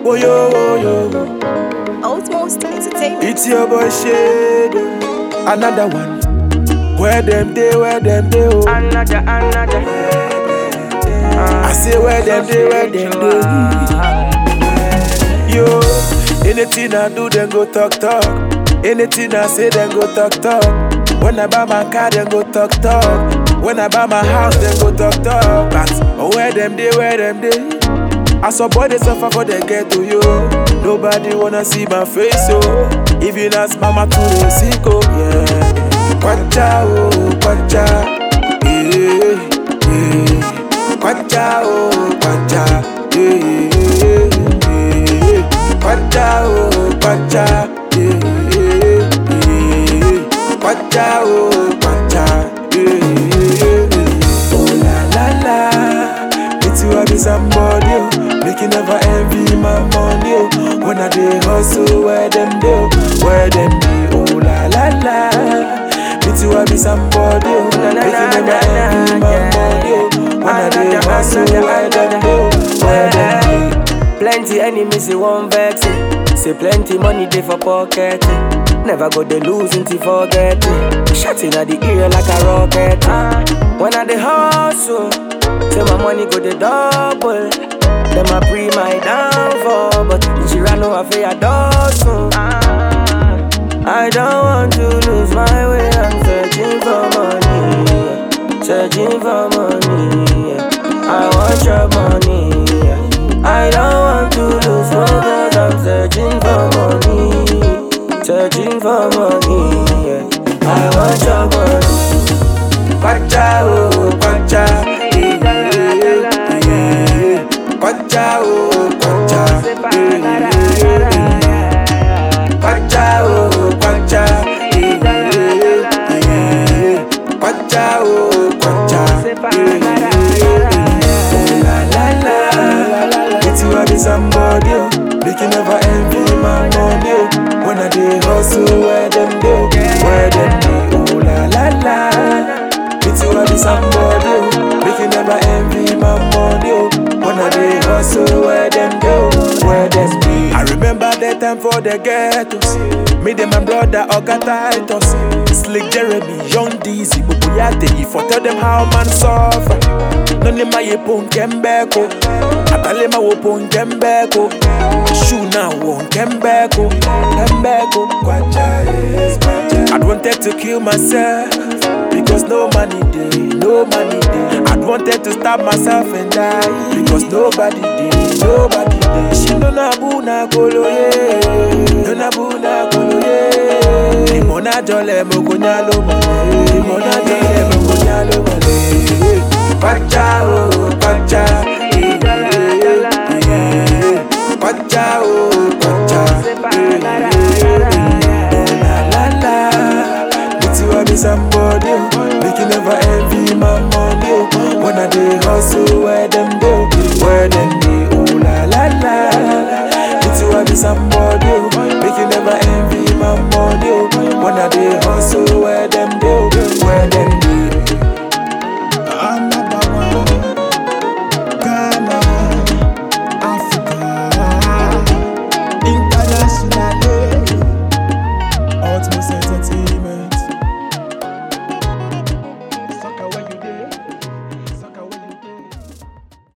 Oh yo, oh yo. Outmost Entertainment. It's your boy Shade. Another one. Where them day, where them day, oh. Another, another. I say where them day, where them day. Yo, anything I do, then go talk talk. Anything I say, then go talk talk. When I buy my car, then go talk talk. When I buy my house, then go talk talk. But oh, where them day, where them day. I saw boy they suffer for they get to you. Nobody wanna see my face, oh. Even as mama to the sick, oh yeah. Kwacha, oh, kwacha, yeah, yeah. Kwacha, oh, kwacha, yeah, yeah, yeah. Kwacha, oh, kwacha, yeah, yeah. Kwacha, oh, kwacha, yeah, yeah. Oh la la la, it's you I be somebody, oh. Make you never envy my money, oh. When I dey hustle, where them do, where them be, oh la la la. It's you I be somebody, oh. La, la, Make la, you never la, envy la, my yeah. money, oh. When I dey Another, hustle, another, where them another. do, where them be. Plenty enemies, they won't vex it. Say plenty money they for pocket. eh. Never go they lose until forget it. Shotting at the ear like a rocket. eh. When I the hustle, say my money go the double. Them a pre my downfall, but she ran over for a dozen. I don't want to lose my way. I'm searching for money, searching for money. I want your money. I don't want to lose focus. I'm searching for money, searching for money. I want your money. Kwacha, oh, kwacha, yeah, yeah, yeah. Kwacha, oh, kwacha, yeah, yeah. Kwacha, oh, kwacha, yeah, yeah. Kwacha, oh, kwacha, yeah, yeah. Oh, la, la, la. It's you I be somebody, oh. Make you never envy my money, oh. When I dey hustle, where them do, where them be, oh la la la. It's you I be somebody, oh. Make you never envy my money, oh. When I dey hustle, where them do, where them be. I remember that time for the ghettos. Me and my brother Oga Titus, Slick Jeremy, Young Dizzy, Bubuyate. If I tell them how man suffer, none of my pon kembeko. Atalema wo pon kembeko. Shoe now won kembeko, kembeko. Kwacha yes, kwacha. I'd wanted to kill myself because no money day, no money day. I'd wanted to stab myself and die because nobody did, nobody did. She no na buna kolo ye, no na buna kolo ye. Limona jole mo kunyalo mole, limona jole mo kunyalo mole. Kwacha oh, kwacha, eh, eh, eh. kwacha oh, kwacha, eh, eh, eh. Oh la la la. It's you I be somebody, oh. Make you never envy my money, oh. When I dey hustle, where them